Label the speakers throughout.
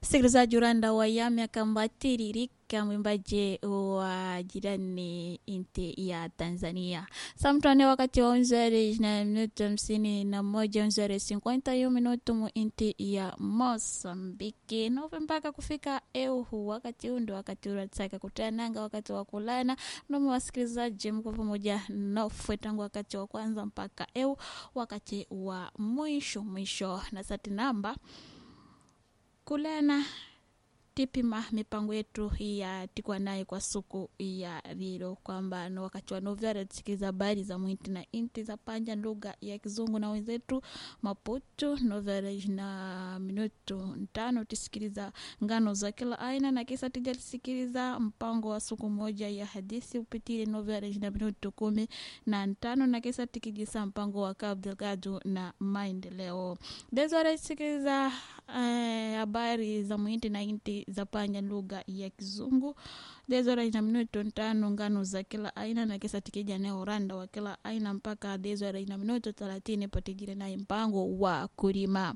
Speaker 1: msikilizaji uranda wa yami akambatirika mwimbaji wa jirani inti ya tanzania samtane wakati wa unzere na minuto hamsini na moja unzere cinquenta yu minuto mu inti ya mosambiki nove mpaka kufika euhu wakati huu ndo wakati unataka kutananga wakati wa kulana nomi wasikilizaji mko pamoja nofwe tangu wakati wa kwanza mpaka eu wakati wa mwisho mwisho na sati namba kulana tipima mipango yetu ya tikwa naye kwa suku ya lilo kwamba no wakati wa novyara tusikiliza habari za mwinti na inti za panja lugha ya kizungu na wenzetu maputu novyara na minuto ntano tusikiliza ngano za kila aina na kisa tija tusikiliza mpango wa suku moja ya hadithi upitile novyara na minuto kumi na ntano na kisa tikijisa mpango wa Cabo Delgado na maendeleo dezora tusikiliza habari eh, za mwinti na inti za panya lugha ya kizungu dezora ina minuto ntano ngano za kila aina na kisa tikija ne uranda wa kila aina mpaka dezora ina minuto thelathini patigire naye mpango wa kulima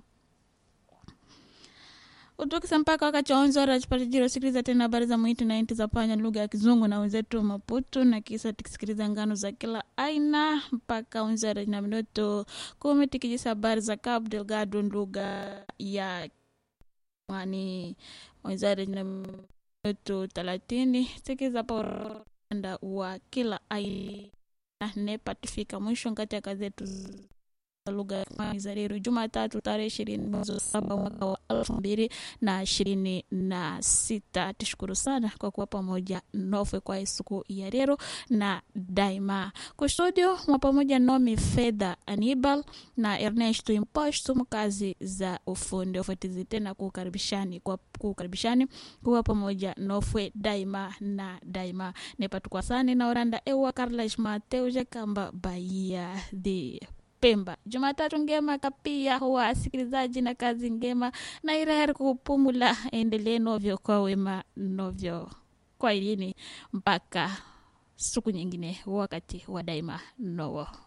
Speaker 1: utukisa mpaka wakati wa onzora chipatijiro sikiliza tena habari za mwiti na inti za panya lugha ya kizungu na wenzetu maputu na kisa tikisikiliza ngano za kila aina mpaka onzora na minuto kumi tikijisa habari za Cabo Delgado lugha ya mwani wenzare na minuto thelathini sikiza poranda wa kila aina nepa tufika mwisho kati ya kazi yetu lugha ya kimani za leo Jumatatu tarehe ishirini mwezi wa saba mwaka wa elfu mbili na ishirini na sita. Tushukuru sana kwa kuwa pamoja nofwe kwa siku ya leo na daima kustudio mwa pamoja nomi Fedha Anibal na Ernesto Imposto mkazi za ufundi ofatizi tena kukaribishani kwa kukaribishani kuwa pamoja nofwe daima na daima nepatukwa sani na oranda ewa Carlos Mateo kamba Bahia de Pemba. Jumatatu ngema kapia huwa asikilizaji na kazi ngema na irahari kupumula, endelee novyo kwa wema novyo kwa ilini mpaka siku nyingine, wakati wa daima nowo